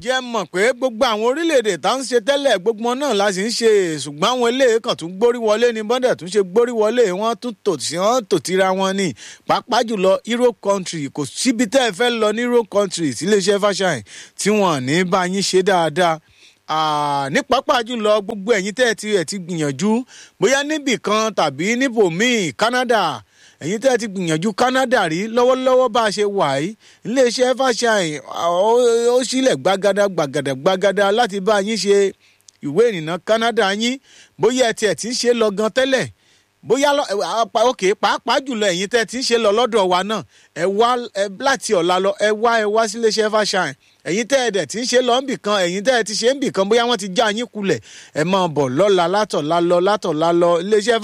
jẹ́ mọ̀ pé gbogbo àwọn orílẹ̀-èdè tá ń ṣe tẹ́lẹ̀ gbogbo wọn náà la sì ń ṣe ṣùgbọ́n àwọn eléyìí kan tún gbórí wọlé ní bọ́dẹ̀ tún ṣe gbórí wọlé wọ́n tún tò sí wọ́n tò tira wọn ní pàápàá jùlọ Europe country kò síbi tẹ́ ẹ fẹ́ lọ ní Europe country síléeṣẹ́ fàṣàyàn tí wọ́n ní bá yín ṣe dáadáa ní pàápàá jùlọ gbogbo ẹ̀yin tẹ́ ẹ ti ẹ̀ ti gbìyànjú bóyá níbì kan tàbí níbòmíì Canada ẹ̀yin tẹ́ ẹ ti gbìyànjú Canada rí lọ́wọ́lọ́wọ́ bá a ṣe wà yìí iléeṣẹ́ fàṣàyàn ó sílẹ̀ gbàgàdà gbàgàdà gbàgàdà láti bá yín ṣe ìwé ìrìnnà Canada yín bóyá ẹ tiẹ̀ ti ń ṣe lọ gan tẹ́lẹ̀ bóyá òkè pàápàá jùlọ ẹ̀yin tẹ́ ti ń ṣe lọ lọ́dọ̀ wa náà ẹ wá láti ọ̀la lọ ẹ wá ẹ wá síléeṣẹ́ fàṣàyàn ẹ̀yin tẹ́ ẹ dẹ̀ ti ń ṣe lọ níbì kan ẹ̀yin tẹ́ ẹ ti ṣe níbì kan bóyá wọ́n ti já yín kulẹ̀ ẹ máa bọ̀ lọ́la látọ̀la lọ látọ̀la lọ iléeṣẹ́